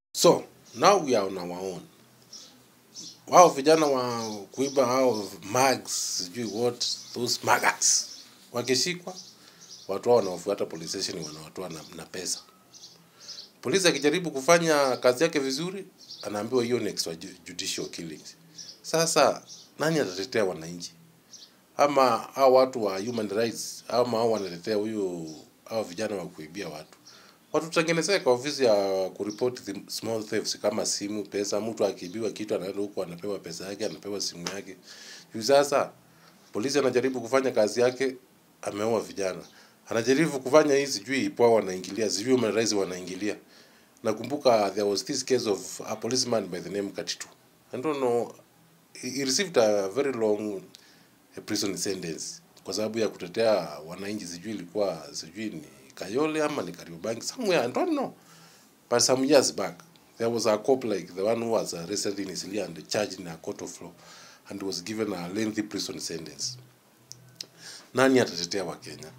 So now we are on our own. Wao vijana wa kuiba hao mags, sijui what those maggots wakishikwa, watu hao wanaofuata police station wanawatoa na, na pesa. Polisi akijaribu kufanya kazi yake vizuri, anaambiwa hiyo ni extrajudicial killings. Sasa nani atatetea wananchi? Ama hao watu wa human rights ama hao wanatetea huyo hao vijana wa kuibia watu? Watutengenezee kwa ofisi ya kuripoti the small thefts kama simu, pesa. Mtu akiibiwa kitu anaenda huko anapewa pesa yake, anapewa simu yake. Juu sasa polisi anajaribu kufanya kazi yake, ameua vijana. Anajaribu kufanya hii sijui ipoa wanaingilia, sijui human rights wanaingilia. Nakumbuka there was this case of a policeman by the name Katitu. I don't know, he he received a very long eh, prison sentence kwa sababu ya kutetea wananchi, sijui ilikuwa sijui ni Kayole ama ni Kariobangi somewhere, I don't know. But some years back, there was a cop like the one who was arrested in Isilia and charged in a court of law and was given a lengthy prison sentence. Nani atatetea Wakenya?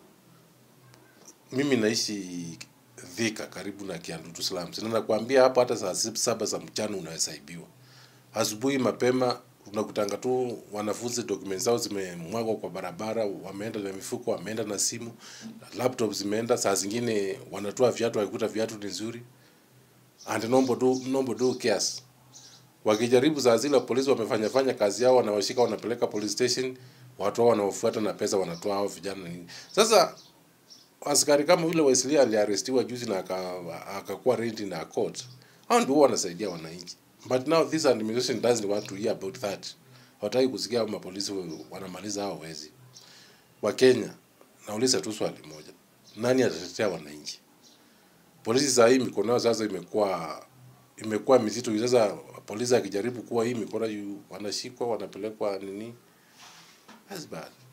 Mimi naishi Thika karibu na Kiandutu slums. Na nakwambia hapo hata saa sib- saba za mchana unaweza ibiwa. Asubuhi mapema unakutanga tu wanafunzi documents zao zimemwagwa kwa barabara, wameenda na mifuko, wameenda na simu, laptop zimeenda, saa zingine wanatoa viatu wakikuta viatu ni nzuri. And nombo do nombo do cares. Wakijaribu saa zile polisi wamefanya fanya kazi yao, wanawashika wanapeleka police station, watu hao wanaofuata na pesa wanatoa hao vijana na nini. Sasa askari kama yule Wesley aliarestiwa juzi na aka- akakuwa rent in a court. Hao ndio huwa wanasaidia wananchi. But now this administration doesn't want to hear about that. Hawataki kusikia hao mapolisi wanamaliza hao wezi. Wakenya, nauliza tu swali moja. Nani atatetea wananchi? Polisi saa hii mikono yao sasa imekuwa imekuwa mizito. Sasa polisi akijaribu kuwa hii mikono yu- wanashikwa wanapelekwa nini? That's bad.